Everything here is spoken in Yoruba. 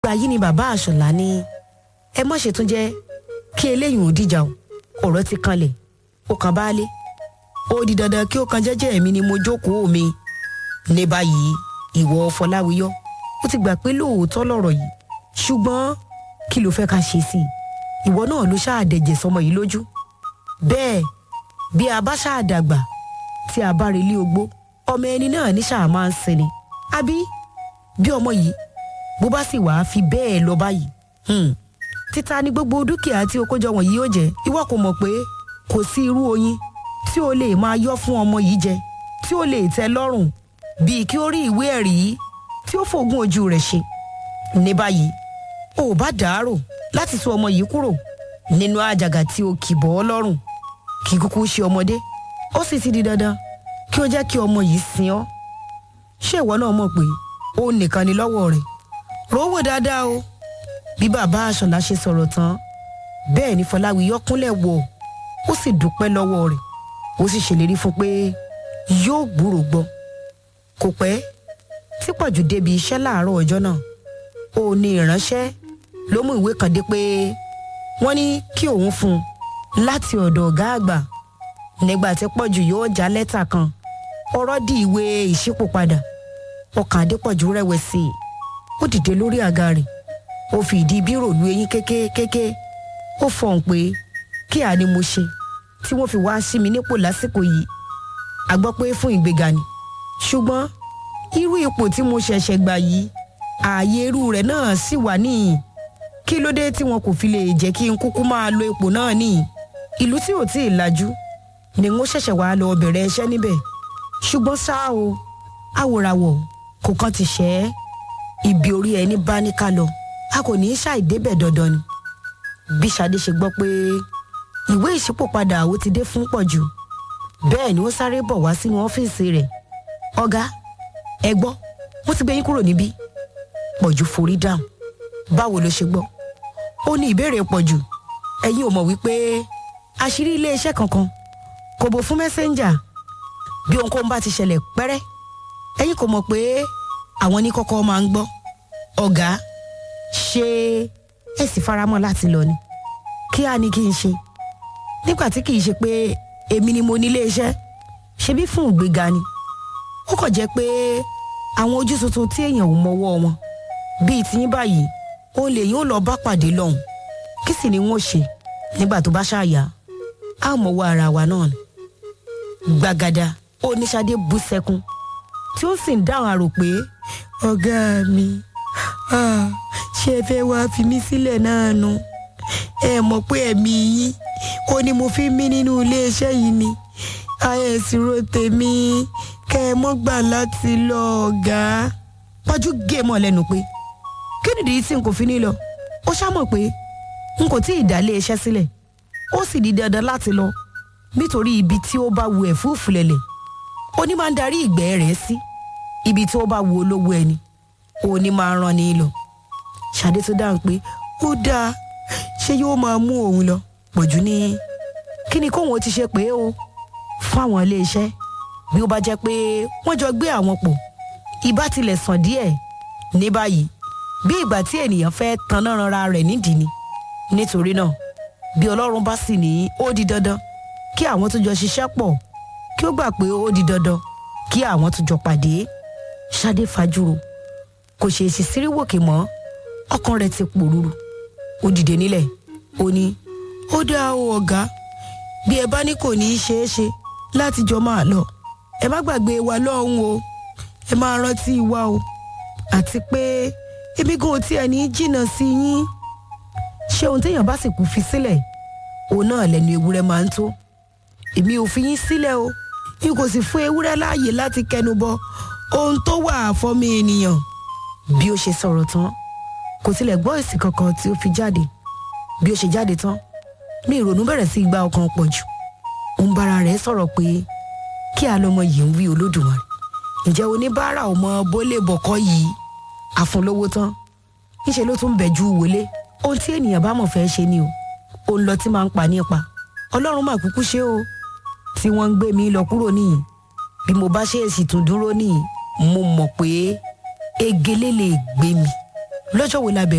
ìgbà yìí ni bàbá àṣọlá ní ẹ má ṣe tún jẹ́ kí eléyìí ò dìjà o ọ̀rọ̀ ti kanlẹ̀ ó kan baálé ó di dandan kí ó kan jẹ́jẹ́ mi ni mo jókòó mi ní báyìí ìwọ fọláwíyọ ó ti gbà pé lóòótọ́ lọ̀rọ̀ yìí ṣùgbọ́n kí ló fẹ́ ká ṣe sí i ìwọ náà ló ṣáàdẹ̀jẹ̀ sọmọ yìí lójú bẹ́ẹ̀ bí a bá ṣáàdàgbà tí a bá relé ogbó ọmọ ẹni náà ní ṣáà máa ń sinmi àbí bí ọmọ yìí bó bá sì wàá fi bẹ́ẹ̀ lọ báyìí títa ni gbogbo dúkìá tí o kójọ wọ̀nyí yóò jẹ́ ìwọ kò mọ̀ pé kò sí irú oyin tí o lè máa yọ́ fún ọmọ yìí jẹ tí o lè tẹ́ lọ́rùn bíi kí ó rí ìwé ẹ̀rí tí ó fògùn ojú rẹ̀ ṣe ní báyìí o ò bá dàárò láti sọ ọmọ yìí kúrò nínú àjàgà tí o kì bọ́ ọ lọ́rùn kì í kúkú ṣe ọmọdé ó sì ti di dandan kí ó jẹ́ kí ọmọ yìí sin ọ́ ṣé ìwọ náà mọ̀ pé ó nìkan ni lọ́wọ́ rẹ̀ rówó dáadáa o bí bàbá àṣọlá ṣe sọ̀rọ̀ tán bẹ́ẹ̀ ni fọláwíyọ kúnlẹ̀ wọ̀ ó sì dúpẹ́ lọ́wọ́ rẹ̀ ó sì ṣèlérí fún pé yóò gbúrò gbọ́ kò pẹ́ tí pọ̀jù débi iṣẹ́ láàárọ̀ ọjọ́ náà ó ní ìránṣẹ́ ló mú ìwé kan dé pé wọ́n ní kí òun fún un láti ọ̀dọ̀ ọ̀gá àgbà nígbà tí pọ̀jù yóò já lẹ́tà kan ọ̀rọ̀ di ìwé ìṣípòpadà ọkàn adépọ̀jù rẹ̀wẹ̀sì ó dìde lórí àga rẹ̀ ó fi ìdí bírò lu eyín kékékéké ó fọhùn pé kí a ní mo ṣe tí wọ́n fi wá sí mi nípò lásìkò yìí a gbọ́ pé fún ìgbéga ni ṣùgbọ́n irú ipò tí mo ṣẹ̀ṣẹ̀ gbà yìí ààyè irú rẹ̀ náà sì wà níyìn kí ló dé tí wọn kò fi lè jẹ́ kí n kúkú máa lo ipò náà níyìn ìlú tí ò tí ì lajú ni wọ́n ṣẹ̀ṣẹ̀ wá lọ bẹ̀rẹ̀ iṣẹ́ níbẹ̀ ṣùgbọ́n ṣá o àwòràwọ̀ kò kàn ti ṣẹ́ ẹ́ ibi orí ẹni bá ní ká lọ a kò ní í ṣàìdébẹ̀ dandan ni bí Ṣadé ṣe gbọ́ pé ìwé ìṣípòpadà ó ti dé fún pọ̀jù bẹ́ẹ̀ ni ó sáré bọ̀ wá sínú ọ́fíìsì rẹ̀ ọ̀gá ẹ gbọ́ wọ́n ti gbé yín kúrò níbí pọ̀jù forí dáhùn báwo ló ṣe gbọ́ ó ní ìbéèrè pọ̀jù ẹ̀yin ò mọ̀ wípé àṣírí iléeṣẹ́ kankan kò bò fún mẹ́sẹ́ńjà bí ohunkóhun bá ti ṣẹlẹ̀ pẹ́rẹ́ ẹ̀yin kò mọ̀ pé àwọn ní kọ́kọ́ máa ń gbọ́ ọ̀gá ṣé ẹ sì faramọ́ láti lọ ni kí á ní kí n ṣe nígbà tí kì í ṣe pé èmi ni mo ní iléeṣẹ́ ṣebí fún ìgbéga ni ó kàn jẹ́ pé àwọn ojú tuntun tí èèyàn ò mọwọ́ wọn bíi tiyín báyìí ó lè yín ó lọ bá pàdé lọ́hùn kí sì ni wọ́n ṣe nígbà tó bá ṣàyà á mọ̀wọ́ ara wa náà ni gbàgàdà ó ní Ṣadé bú sẹ́kún tí ó sì ń dáhùn àrò pé ọ̀gá mi ṣé ẹ fẹ́ wá fi mí sílẹ̀ náà nu ẹ mọ̀ pé ẹ̀mí yín ó ní mo fi mí nínú iléeṣẹ́ yìí ni àyẹ̀sìrò tèmi kẹ́ ẹ mọ́ gbà láti lọ ọ̀gá. pọ́jú gé mọ́ lẹ́nu pé kí nìdí tí n kò fi ní lọ ó ṣàmọ̀ pé n kò tí ì dá iléeṣẹ́ sílẹ̀ ó sì di dandan láti lọ nítorí ibi tí ó bá wu ẹ̀fúùfù lẹ̀lẹ̀ oní máa ń darí ìgbẹ́ rẹ̀ sí ibi tí ó bá wu olówó ẹni òní máa rán ni lọ ṣàdé tó dáhùn pé ó dáa ṣé yóò máa mú òun lọ pọ̀jù ní kí ni kóun ó ti ṣe pé o fún àwọn iléeṣẹ́ bí ó bá jẹ́ pé wọ́n jọ gbé àwọn pọ̀ ìbá tilẹ̀ sàn díẹ̀ ní báyìí bí ìgbà tí ènìyàn fẹ́ taná ranra rẹ̀ nídìí ni nítorí náà bí ọlọ́run bá sì ní ó di dandan kí àwọn tó jọ ṣiṣẹ́ pọ̀ kí ó gbà pé ó di dandan kí àwọn tó jọ pàdé ṣadé fajúro kò ṣèèṣì síríwòkè mọ́ ọkàn rẹ̀ ti pòrúurú ó dìde nílẹ̀ ó ní ó dáa o ọ̀gá bí ẹ bá ní kò ní í ṣeé ṣe láti jọ máa lọ ẹ má gbàgbé wa lọ́hùn o ẹ máa rántí wa o àti pé ebi gan tí ẹni jìnnà sí yín ṣé ohun téèyàn bá sì kú fi sílẹ̀ òun náà lẹ́nu ewúrẹ́ máa ń tó èmi ò fi yín sílẹ̀ o n kò sì fún ewúrẹ́ láàyè láti kẹnu bọ ohun tó wà fọ́mọ ènìyàn bí ó ṣe sọ̀rọ̀ tán kò tilẹ̀ gbọ́ èsì kankan tí ó fi jáde bí ó ṣe jáde tán ní ìrònú bẹ̀rẹ̀ sí gba ọkàn pọ̀ jù ó ń bára rẹ̀ sọ̀rọ̀ pé kí alọ́mọ yìí ń wí olódùmarè ǹjẹ́ oníbàárà ọmọ bólé bọ̀kọ́ yìí àfúnlówó tán níṣẹ́ ló tún bẹ̀jú wọlé ohun tí ènìyàn bá mọ̀ fẹ́ ṣe ni o ó ń lọ tí máa ń pa nípa ọlọ́run mà kúkú ṣe o tí wọ́n ń gbé mi lọ kúrò níyì bí mo bá ṣe èsì tún dúró níyì mo mọ̀ pé egele lè gbé mi lọ́jọ́ wo la bẹ̀rẹ̀